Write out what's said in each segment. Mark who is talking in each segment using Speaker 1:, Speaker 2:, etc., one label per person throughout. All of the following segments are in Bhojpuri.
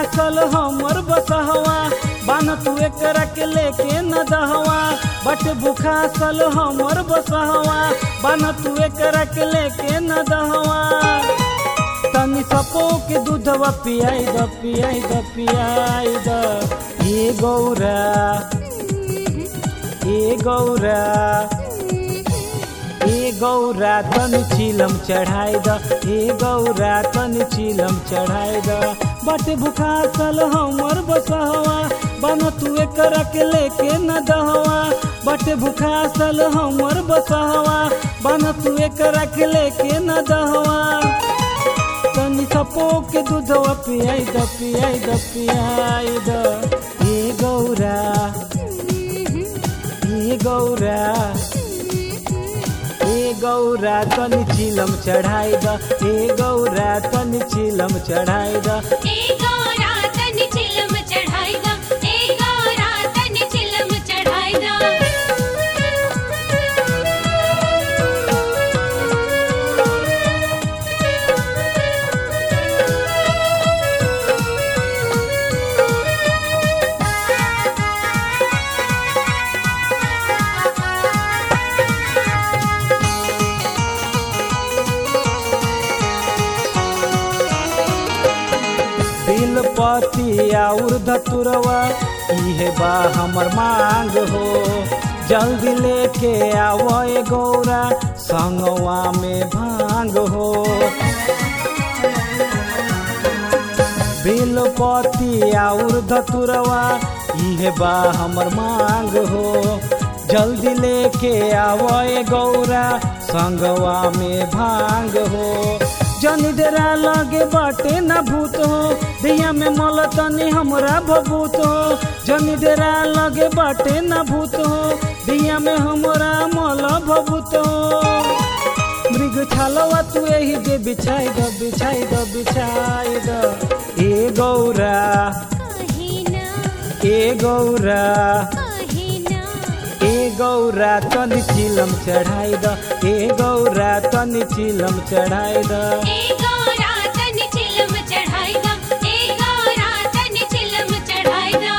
Speaker 1: भूखासल हमर बसहवा बान तू एकरा के लेके न दहवा बट भूखासल हमर बसहवा बान तू एकरा के लेके न दहवा तनी सपो के दूधवा पियाई द पियाई द पियाई द ए गौरा ए गौरा ए गौरा तन चिलम चढ़ाई द ए गौरा तन चिलम चढ़ाई द बट भुखासल हमर बसहवा बन तू एकरा के लेके न दहवा बट भुखासल हमर बसहवा बन तू एकरा के लेके न दहवा तनी सपो के दूधवा पियाई द पियाई द पियाई द ए गौरा ए गौरा ए गौरा तनी चिलम चढ़ाई द ए गौरा तनी चिलम चढ़ाई द
Speaker 2: ए गौरा तन चिलम चढ़ाई दा ए गौरा तन चिलम चढ़ाई दा
Speaker 1: बिलपति और धतुरवा इहे बा हमर मांग हो जल्दी लेके आवो ए गौरा संगवा में भांग हो बिलपति और धतुरवा इहे बा हमर मांग हो जल्दी लेके आवो ए गौरा संगवा में भांग हो जनी डेरा लगे बाटे न भूत हो दिया में मल तनी हमरा भभूत हो जनी डेरा लगे बाटे न भूत हो दिया में हमरा मल भभूत हो मृग छालवा तू यही जे बिछाई द बिछाई द बिछाई द ए गौरा
Speaker 2: कहिना
Speaker 1: ए गौरा
Speaker 2: कहिना
Speaker 1: ए गौरा तनी चिलम चढ़ाई द ए गौरा तनी चिलम चढ़ाई द
Speaker 2: ए गौरा तन चिलम चढ़ाई दा ए गौरा तन चिलम चढ़ाई दा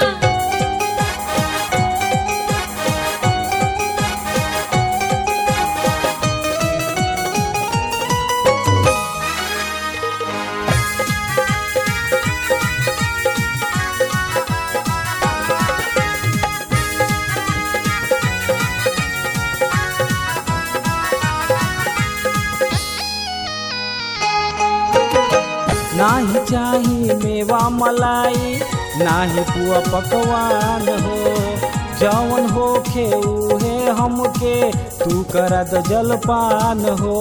Speaker 1: नाही चाही मेवा मलाई नाही पुआ पकवान हो जवन होखे उहे हमके तू करा द जलपान हो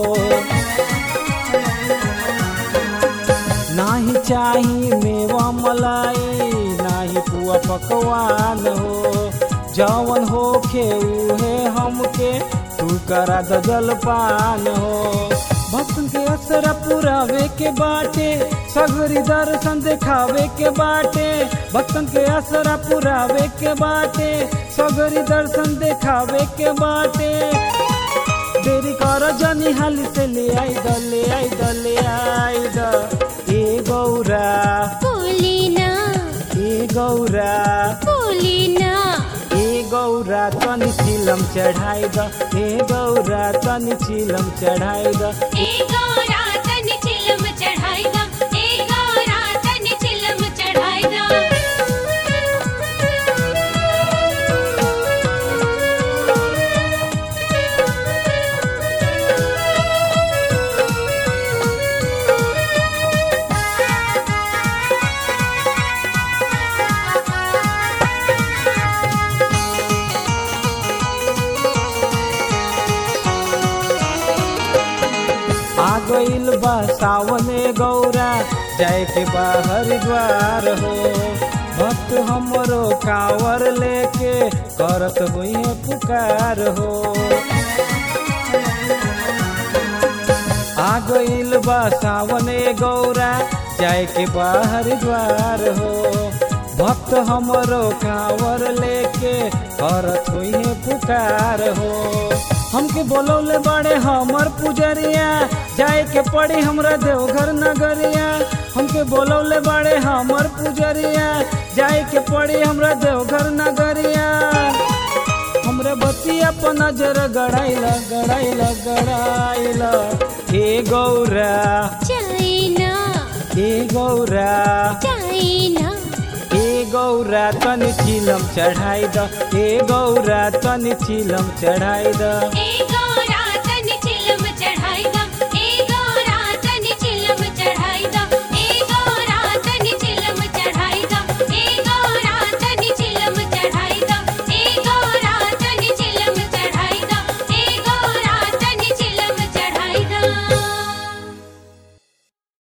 Speaker 1: नाही चाही मेवा मलाई नाही पुआ पकवान हो जवन होखे उहे हमके तू करा द जलपान हो भक्तन के असरा पुरावे के बाटे सगरी दर्शन देखावे के बाटे भक्तन के असरा पुरावे के बाटे सगरी दर्शन देखावे के बाटे देरी कर जनी हाली से ले आई द ले आई द ले आई द ए गौरा
Speaker 2: बोलिना
Speaker 1: ए गौरा
Speaker 2: बोलिना
Speaker 1: ए गौरा तनी चिलम चढ़ाई द ए गौरा तनी चिलम चढ़ाई द
Speaker 2: ए गौरा तन चिलम चढ़ाई दा ए गौरा तन चिलम चढ़ाई दा
Speaker 1: आ गइल बा सावने गौरा जाए के बा हरिद्वार हो भक्त हमरो कांवर लेके करत हुई पुकार हो आ गइल बा सावने गौरा जाए के बा हरिद्वार हो भक्त हमरो कांवर लेके करत हुई पुकार हो हमके बोलौले बड़े हमर पुजरिया जाए के पड़ी हमरा देवघर नगरिया हमके बोलौले बड़े हमर पुजरिया जाए के पड़ी हमरा देवघर नगरिया हमरे बतिया पर नजर गड़ाइला गड़ाइला गड़ाइला हे गौरा
Speaker 2: चाइना
Speaker 1: हे गौरा
Speaker 2: चाइना
Speaker 1: हे गौरा तनि चिलम चढ़ाई द हे गौरा तनि चिलम चढ़ाई द
Speaker 2: ए